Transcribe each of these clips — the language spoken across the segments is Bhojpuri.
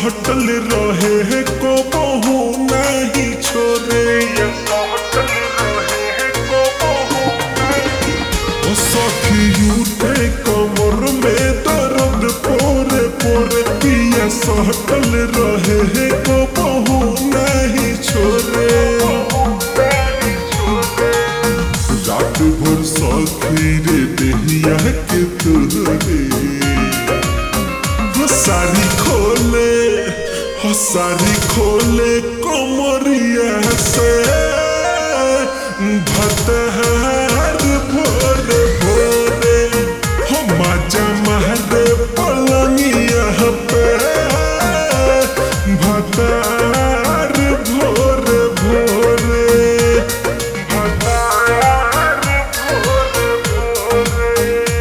सहटल रहे को बहु नहीं छोड़े ये सहटल रहे को बहु नहीं सखी उठे कमर में दर्द पोरे पोरे पिया सहटल रहे को बहु नहीं छोड़े रात भर सखी रे देहिया के तुरे हो सारी खोले हो सारी खोले कोमरिया से भतहार भोरे भोरे हो मजा मारे पलंगिया पे भतार भोरे भोरे भतार भोरे भोरे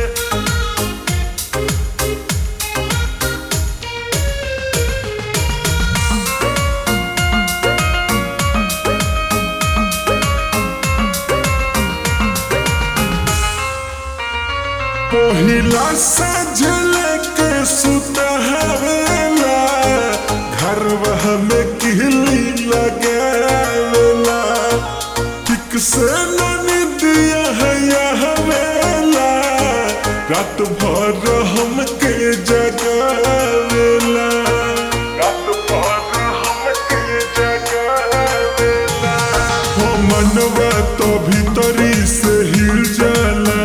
पहिला सजल के सुतहवेला घरवा में किहली लगावेला ठीक से निदिया है हवेला रात भर हमके जगावेला रात भर हमके जगावेला हो मनवा तो भीतरी से हिल जाला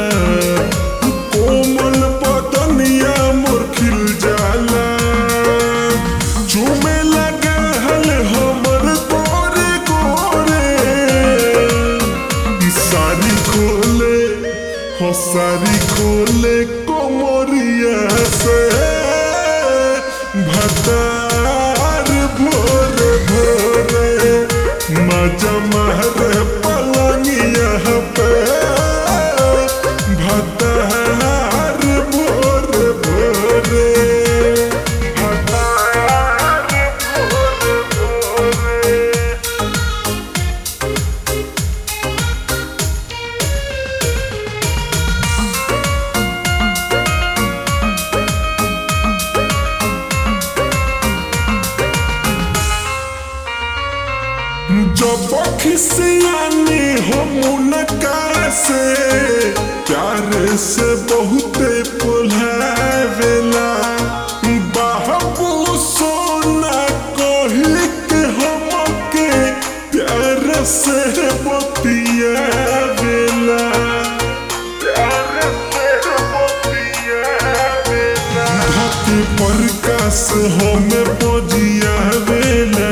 कोमल पतनिया मोर खिल जाला चूमे लगे हल हमर गोरे गोरे सारी खोले हो सारी खोले कोमरिया से भतार भोरे भोरे मजा मारे पलंगिया पे भतार भोरे भोरे भतार भोरे भोरे जब खिसियानी हो मुनका से प्यार से बहुते पुलावेला बाबू सोना कही के हमके प्यार से बतियावेला प्यार से बतियावेला धरती पर कास हमें बजियावेला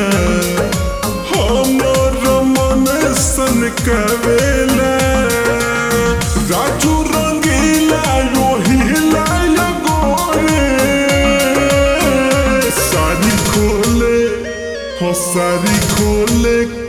हमर मन सन कवेला राजू रंगीला रोहिला गोरे सारी खोले हो सारी खोले